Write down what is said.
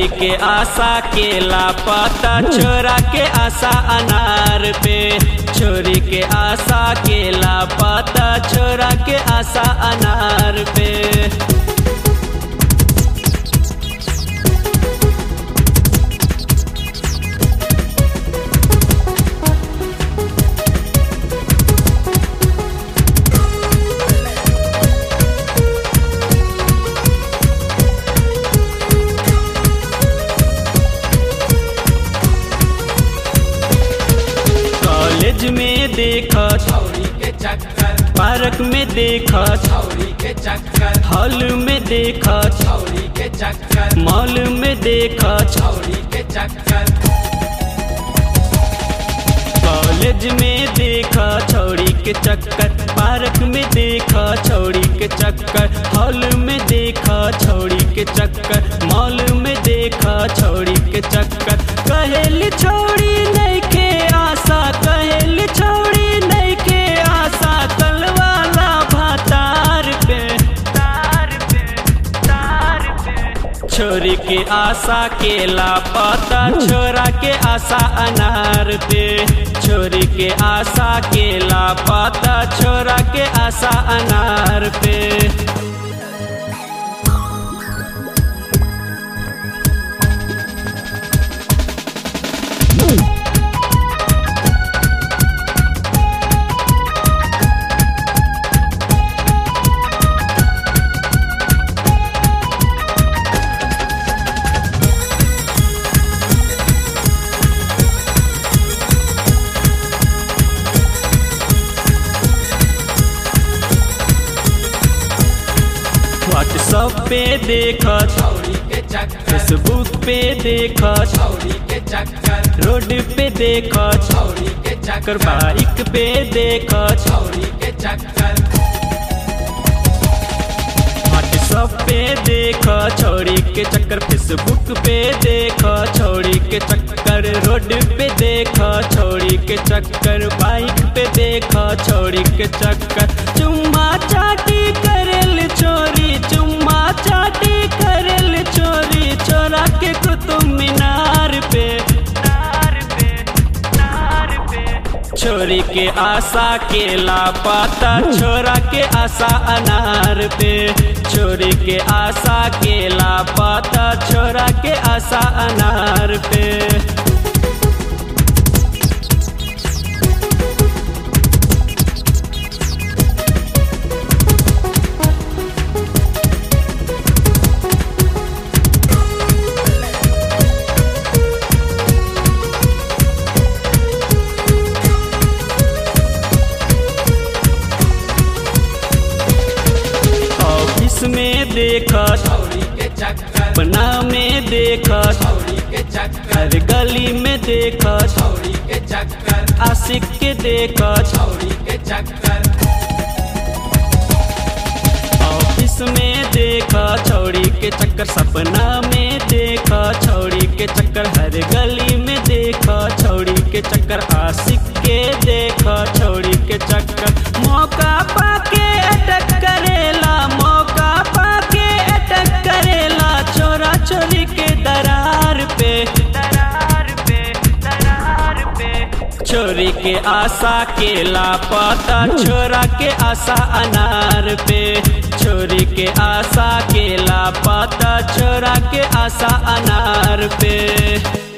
छोरी के आशा के लापता छोरा के आशा अनार पे छोरी के आशा के लापता छोरा के आशा अनार पे कॉलेज में देखा छौरी के चक्कर पार्क में देखा छौरी के चक्कर हॉल में देखा छौरी के चक्कर मॉल में देखा छौरी के चक्कर कॉलेज में देखा छौड़ी के चक्कर पार्क में देखा छौड़ी के चक्कर हॉल में देखा छौड़ी के चक्कर मॉल में देखा छौड़ी के चक्कर कहेली छौड़ी नहीं के आशा कहेली छौड़ी नहीं के आशा कलवाला भातार पे तार पे तार पे छोरी के आशा के लापता छोरा के आशा अनार पे छोरी के आशा के लापता छोरा के आशा अनार पे व्हाट्सअप पे देखा छौरी के चक्कर फेसबुक पे देखा छौरी के चक्कर रोड पे देखा छौरी के कर चक्कर बाइक पे देखा छौरी के चक्कर व्हाट्सअप पे देखा छौड़ी के चक्कर फेसबुक पे देखा छौड़ी के चक्कर रोड पे देखा छौड़ी के चक्कर बाइक पे देखा छौड़ी के चक्कर चुम्मा चाटी करेल चोरी चुम्मा चाटी करेल चोरी चोरा के कुतुब मीनार पे नार पे नार पे छोरी के आशा के लापता छोरा के आशा अनार पे छोरी के आशा के लापता छोरा के आशा अनार पे ऑफिस में देखा छौरी के चक्कर अपना में देखा छौरी के चक्कर हर गली में देखा छौरी के चक्कर आशिक के देखा छौरी के चक्कर ऑफिस में देखा छौड़ी के चक्कर सपना में देखा छौड़ी के चक्कर हर गली में देखा छौड़ी के चक्कर आशिक के देखा छौड़ी के चक्कर मौका पाके अटक करेला मौका पाके अटक करेला छोरा छोरी के दरार पे दरार पे दरार पे छोरी के आशा के लापता छोरा के आशा अनार पे छोरी के आशा के लापता छोरा के आशा अनार पे